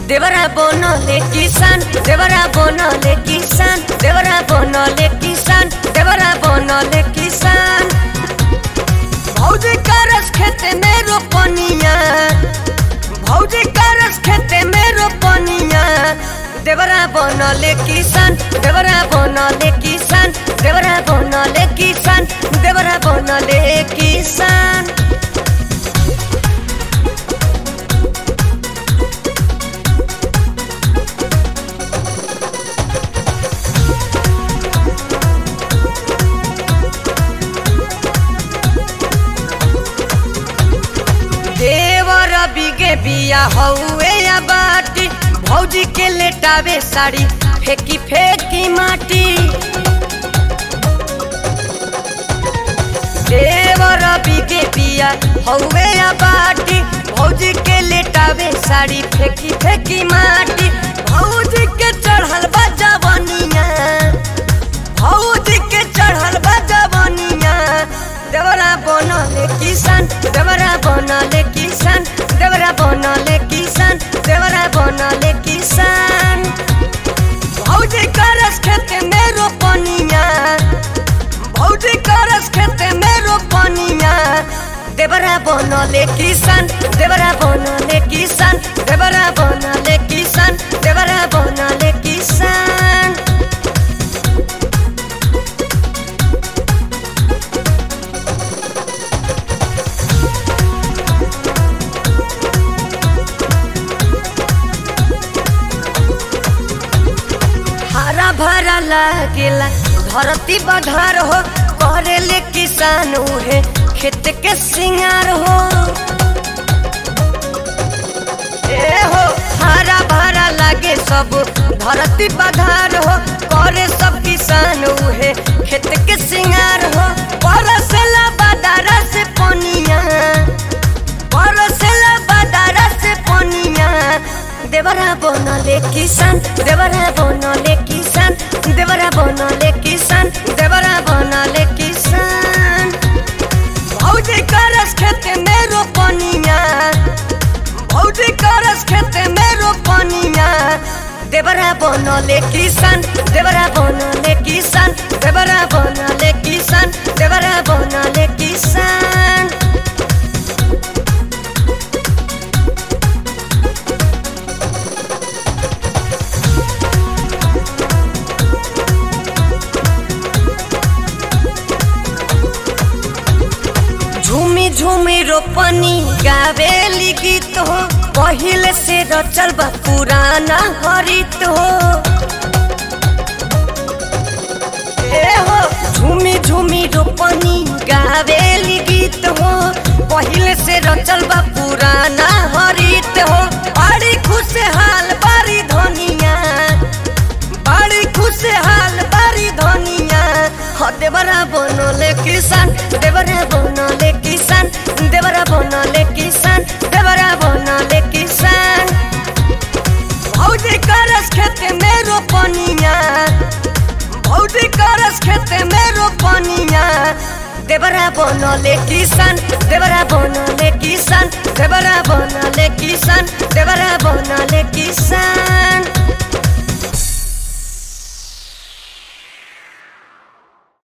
देवरा बनले किसान देवरा बनले किसान देवरा बनले किसान देवरा बनले किसान भौजी करस खेते में रोपनिया भौजी करस खेते में रोपनिया देवरा बनले किसान देवरा बनले किसान देवरा बनले किसान देवरा बनले किसान देवर बिगे बिया हौवे या बाटी भौजी के लेटावे साड़ी फेंकी फेंकी माटी देवर बिगे बिया हौवे या बाटी भौजी के लेटावे साड़ी फेंकी फेंकी माटी भौजी के चढ़ल बा जवनिया भौजी के चढ़ल बा जवनिया देवरा बनले किसान देवरा बनले किसान देवरा बनले किसान देवरा बनले किसान भौजी करस खेते में रोपनिया भौजी करस खेते में रोपनिया देवरा बनले किसान देवरा बनले किसान देवरा बनले किसान देवरा बनले किसान हरा भरा लागेला धरती बधार हो करेले किसान उहे खेत के सिंगार हो ए हो हरा भरा लागे सब धरती बधार हो करे सब किसान उहे खेत के सिंगार हो परसला बदारा से पनिया परसला बदारा से पनिया देवरा बनले किसान देवरा बनले किसान देवरा बनले किसान देवरा बनले किसान भौजी करस खेते में रोपनिया भौजी करस खेते में रोपनिया देवरा बनले किसान देवरा बनले किसान देवरा बनले किसान देवरा बनले किसान झूमी झूमी रोपनी गावेली गीत हो पहिले से रचल बा पुराना हरित हो ए हो झूमी झूमी रोपनी गावेली गीत हो पहिले से रचल बा पुराना हरित हो बड़ी खुशहाल बारी धनिया बड़ी खुशहाल बारी धनिया हो देवरा बनले किसान देवरा बनले किसान देवरा बनले किसान देवरा बनले किसान भौजी करस खेते में रोपनिया भौजी करस खेते में रोपनिया देवरा बनले किसान